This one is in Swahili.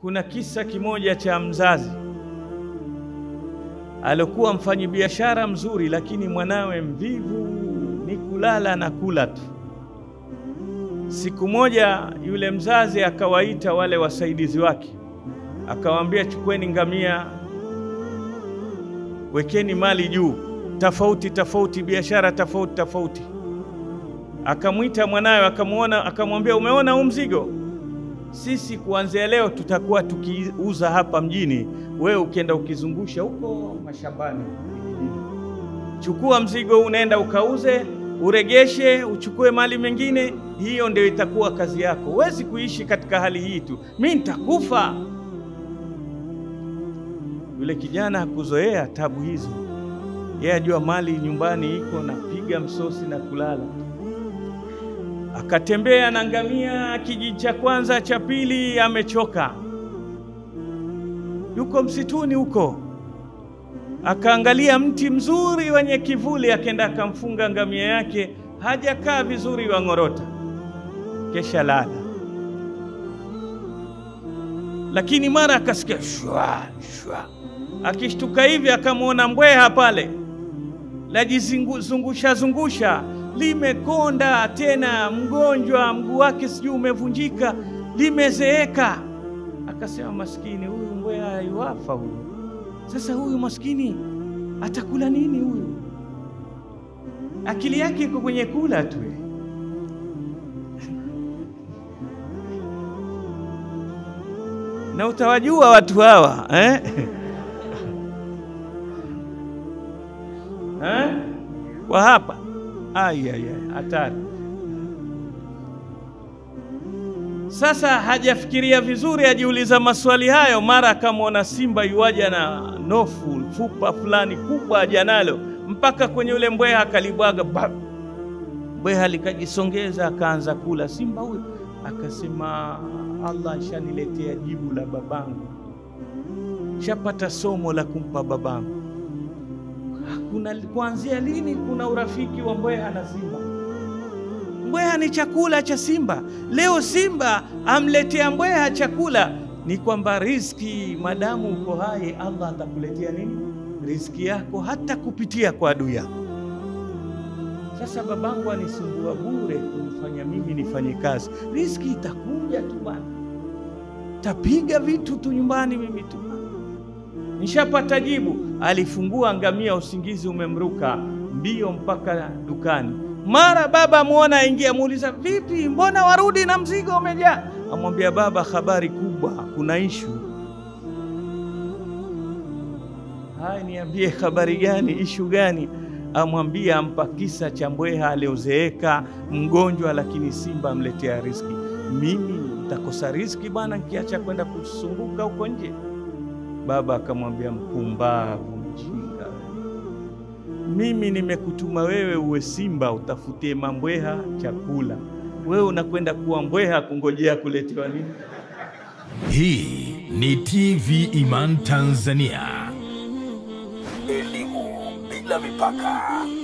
kuna kisa kimoja cha mzazi alikuwa mfanyabiashara mzuri, lakini mwanawe mvivu, ni kulala na kula tu. Siku moja yule mzazi akawaita wale wasaidizi wake, akawaambia, chukweni ngamia, wekeni mali juu, tofauti tofauti, biashara tofauti tofauti. Akamwita mwanawe, akamwona, akamwambia, umeona huu mzigo sisi kuanzia leo tutakuwa tukiuza hapa mjini, wewe ukienda ukizungusha huko mashambani. Chukua mzigo huu, unaenda ukauze, uregeshe, uchukue mali mengine. Hiyo ndio itakuwa kazi yako. Huwezi kuishi katika hali hii tu, mi nitakufa. Yule kijana hakuzoea tabu hizo, yeye ajua mali nyumbani iko, napiga msosi na kulala akatembea na ngamia kijiji cha kwanza cha pili, amechoka, yuko msituni huko. Akaangalia mti mzuri wenye kivuli, akenda akamfunga ngamia yake, hajakaa vizuri, wang'orota, kesha lala. Lakini mara akasikia shwa shwa, akishtuka hivi akamwona mbweha pale lajizungusha zungusha limekonda tena, mgonjwa, mguu wake sijui umevunjika, limezeeka. Akasema, maskini huyu mbweha yuafa huyu. Sasa huyu maskini atakula nini huyu? Akili yake iko kwenye kula tu. Na utawajua watu hawa eh? eh? kwa hapa Ai, ai, ai, hatari. Sasa hajafikiria vizuri, ajiuliza maswali hayo, mara akamwona simba yuaja na nofu fupa fulani kubwa aja nalo mpaka kwenye ule mbweha akalibwaga. Mbweha likajisongeza akaanza kula. Simba huyo akasema, Allah shaniletea jibu la babangu, shapata somo la kumpa babangu. Kuna kuanzia lini kuna urafiki wa mbweha na simba? Mbweha ni chakula cha simba. Leo simba amletea mbweha chakula, ni kwamba riziki, madamu uko hai, Allah atakuletea nini? Riziki yako, hata kupitia kwa adui yako. Sasa babangu anisumbua bure kunifanya mimi nifanye kazi, riziki itakuja tu bwana, tapiga vitu tu nyumbani mimi tu nishapata jibu. Alifungua ngamia, usingizi umemruka mbio mpaka dukani. Mara baba amwona aingia, muuliza vipi, mbona warudi na mzigo umejaa? Amwambia baba, habari kubwa, kuna ishu. Haya, niambie habari gani? Ishu gani? Amwambia, ampa kisa cha mbweha aliozeeka mgonjwa, lakini simba amletea riziki. Mimi nitakosa riziki bwana nikiacha kwenda kusunguka huko nje? Baba akamwambia, mpumbavu, mjinga, mimi nimekutuma wewe uwe simba utafutie mambweha chakula, wewe unakwenda kuwa mbweha kungojea kuletewa nini? Hii ni TV Iman Tanzania. Elimu bila mipaka.